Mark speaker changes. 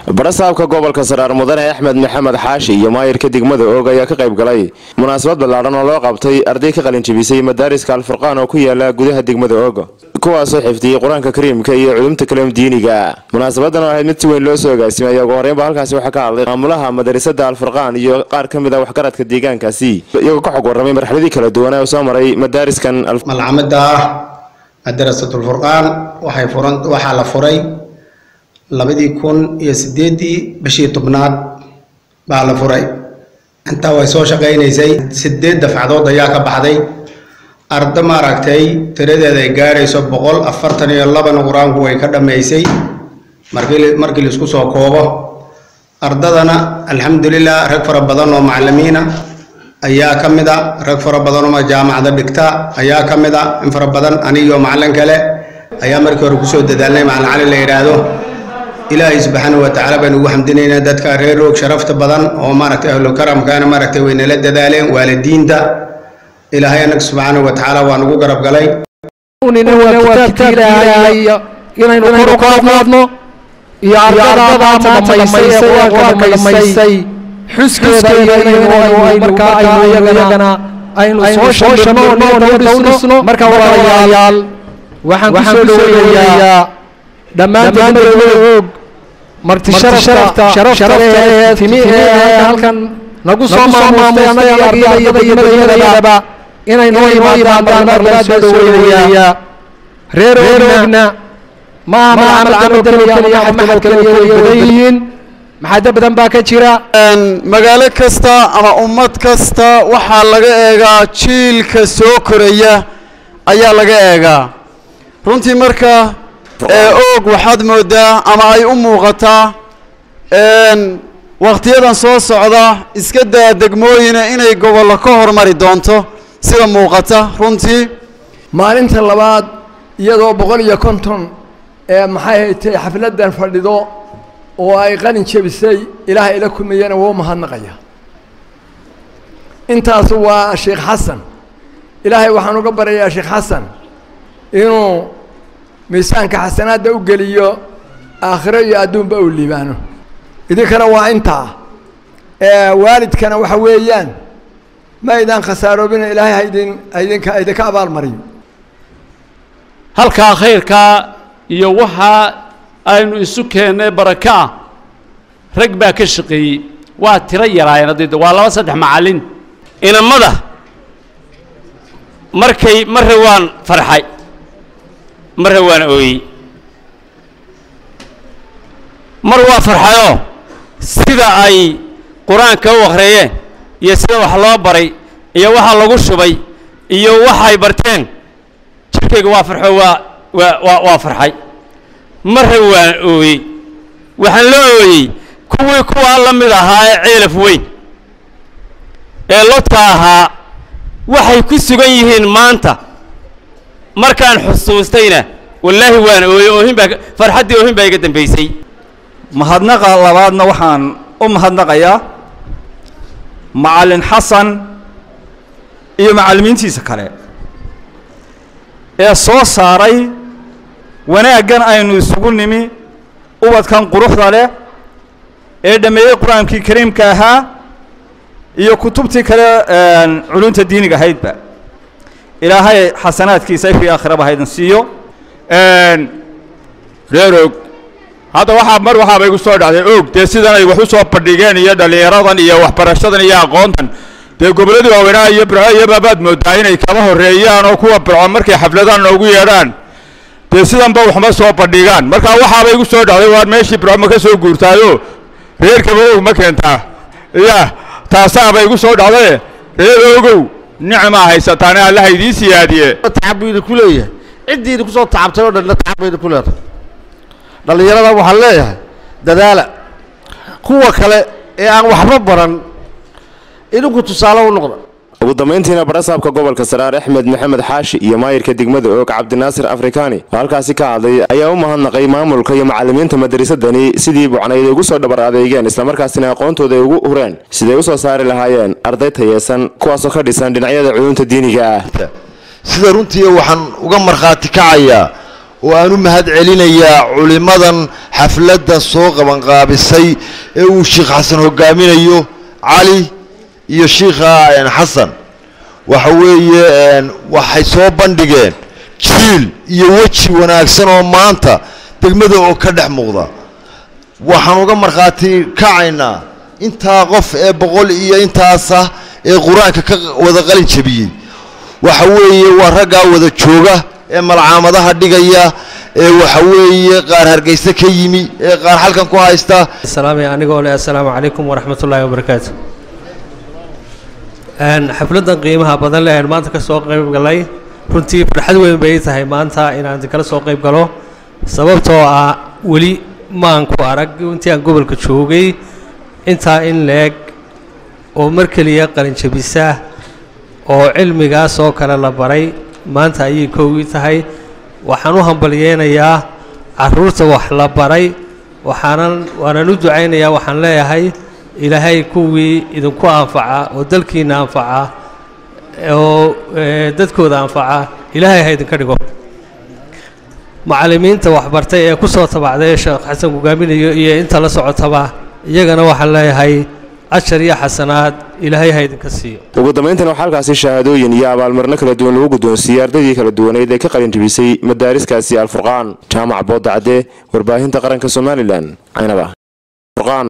Speaker 1: barasaabka gobolka saraar mudane axmed maxamed xaashi iyo maayirka degmada oog ayaa ka qayb galay munaasabad ballaadhan oo loo qabtay arday ka qalinjabisay madaariska alfurqaan oo ku yaala gudaha degmada oog kuwaasoo xifdiyey qur-aanka kariimka iyo culumta kaleem diiniga munaasabadan oo ahayd mid si weyn loo soo agaasimay ayaa ugu horreynba halkaasi waxaa ka hadlay maamulaha madarasada alfurqaan iyo qaar ka mid a waxgaradka deegaankaasi iyagoo ka xog warramay marxaladii kala duwanaa oo soo maray madaariskan
Speaker 2: malcamada ah madarasatulfurqaan waxay furan waxaa la furay labadii kun iyo sideedii bishii tobnaad baa la furay intaa way soo shaqaynaysay sideed dafcadood ayaa ka baxday ardo maaragtay tiradeeda ay gaadhayso boqol afartan iyo labana qur-aanku way ka dhammaysay markii markii laisku soo koobo ardadana alxamdulilah rag fara badan oo macalimiina ayaa ka mid a rag fara badan oo jaamacada dhigta ayaa ka mid a in fara badan anigiyo macalin kale ayaa markii hore kusoo dadaalnay macalin cali la yidhaahdo ilaahay subxaana wa tacaala baynu ugu xamdinaynaa dadka reer roog sharafta badan oo maaragtay ahlu karamkaana maaragtay way nala dadaaleen waalidiinta ilaahay annaga subxaana wa tacaala waa nagu garab galay
Speaker 3: inaynu kor u qaadno iyo ardada maanta dhamaysay ee qur-aanka dhamaysay xuskeeda iyo inaynu markaa aynu iyagana aynu soo shano dhowdhisno marka walaalayaal waxaan kusoo dhoweynayaa dhammaan degmada og marti sharafta sharafta ee timi ee halkan nagu soo maamustay annaga ardada iyo degmadayadaba inay noo yimaadaan mar labaad baan soo dhoweynayaa reer ogna ma aha macamal camal keliya ama maxad keliya way badan yihiin maxaado badan baa ka jira
Speaker 4: magaalo kasta ama ummad kasta waxaa laga eegaa jiilka soo koraya ayaa laga eegaa runtii marka oog waxaad moodaa ama ay u muuqataa wakhtiyadan soo socda iska daa degmooyina inay gobollo ka hormari doonto sida muuqata runtii
Speaker 5: maalinta labaad iyadoo boqol iyo konton ee maxay haytay xafladdan fadhido oo ay qalin jebisay ilaah ila kumiyana wuu mahadnaqaya intaas waa sheekh xasan ilaahay waxaan uga baryayaa sheekh xasan inuu miisaanka xasanaadda u geliyo aakhiro iyo adduunba uu liibaano idinkana waa intaa waalidkana waxa weeyaan ma aydaan khasaaroobina ilaahay haydin haydinka idinka abaalmariyo
Speaker 6: halkaa khayrkaa iyo waxaa aynu isu keennay baraka ah rag baa ka shaqeeyey waa tiro yaraayeen haddii waa laba saddex macallin inamada markay marre waan farxay marre waan ooyey mar waa farxayoo sida ay qur-aanka u akhreeyeen iyo sida wax loo baray iyo waxa lagu shubay iyo waxay barteen jirkayga waa farxo waa waa waa waa farxay marre waan ooyey waxaan la ooyey kuwii kuwaa la mid ahaa ee ceelaf weyn ee lodka ahaa waxay ku sugan yihiin maanta markaan xusuustayna wallaahi waan ooyey oohin baa farxaddii oohin baa iga dambaysay
Speaker 7: mahadnaqa labaadna waxaan u mahadnaqayaa macallin xasan iyo macallimiintiisa kale ee soo saaray wanaaggan aynu isugu nimi ubadkan quruxda leh ee dhammeeyey qur-aankii kariimka ahaa iyo kutubtii kale culunta diiniga ahaydba ilaahay xasanaadkiisa ifii aakhiraba haydin siiyo
Speaker 8: reer og hadda waxaa mar waxaaba igu soo dhacday og dee sidan ay wax u soo bandhigeen iyo dhallinyaradan iyo waxbarashadan iyo aqoontan dee gobolladii waaweynaa iyo birco iyo baabaad moodaa inay kama horreeyaan oo kuwa birco markay xafladaan noogu yeedhaan dee sidanba waxma soo bandhigaan marka waxaaba igu soo dhacday waar meeshii birco ma ka soo guurtaayo reerkaba og ma keentaa ya taasaaba igu soo dhacdaye reer ogow nicmaa haysataane allaha idiin siyaadiye
Speaker 9: tacab buu idinku leeyahay ciddii idinku soo tacabtay oo dhanna tacab bay idinku leedahay dhallinyarada waxaan leeyahay dadaala kuwa kale ee aan waxba baran idinku tusaale u noqda
Speaker 1: ugu dambayntiina barasaabka gobolka saraar axmed maxamed xaashi iyo maayirka degmada oog cabdinaasir afrikaani oo halkaasi ka hadlay ayaa u mahadnaqay maamulka iyo macallimiinta madarasadani sidii bucnayd ay ugu soo dhabar adeegeen islamarkaasina aqoontooda ay ugu hureen siday u soo saari lahaayeen arday tayeesan kuwaasoo ka dhisan dhinacyada culunta diiniga ah
Speaker 10: sida runtii waxaan uga markhaati kacayaa oo aan u mahad celinayaa culimmadan xafladdan soo qabanqaabisay ee uu sheikh xasan hogaaminayo cali iyo shiikha xasan waxa weeye waxay soo bandhigeen jiil iyo weji wanaagsan oo maanta degmada oo ka dhex muuqda waxaan uga markhaati kacaynaa intaa qof ee boqol iyo intaasah ee qur-aanka ka wada qalin jabiyey waxa weeye waa raggaa wada jooga ee malcaamadaha dhigaya ee waxa weeye qaar hargeysa ka yimi ee qaar halkan ku haysta
Speaker 11: salaamay anigoo leh assalaamu calaykum waraxmat ullaahi wabarakaatu xafladdan qiimaha badan leh aan maanta ka soo qayb galay runtii farxad weyn bay tahay maanta inaan kala soo qayb galo sababtoo ah weli maan ku arag intii aan gobolka joogay intaa in leeg oo mar keliya qalinjabisa oo cilmigaas oo kale la baray maanta ayay koogii tahay waxaan u hambalyeynayaa carruurta wax la baray waxaanan waanan u ducaynayaa waxaan leeyahay ilaahay kuwii idinku anfaca oo dalkiina anfaca oo dadkooda anfaca ilaahay ha idinka dhigo macallimiinta waxbartay ee ku soo tabacday sheekh xasan hogaaminayo iyo inta la socotaba iyagana waxaan leeyahay ashar iyo xasanaad ilaahay ha idinka siiyo
Speaker 1: ugu dambayntan waxaa halkaasi shahaadooyin iyo abaalmarino kala duwan lagu guddoonsiiyey ardaydii kala duwaneyd ee ka qalin jabisay madaariskaasi alfurqaan jaamac boodacde warbaahinta qaranka somalilan caynaba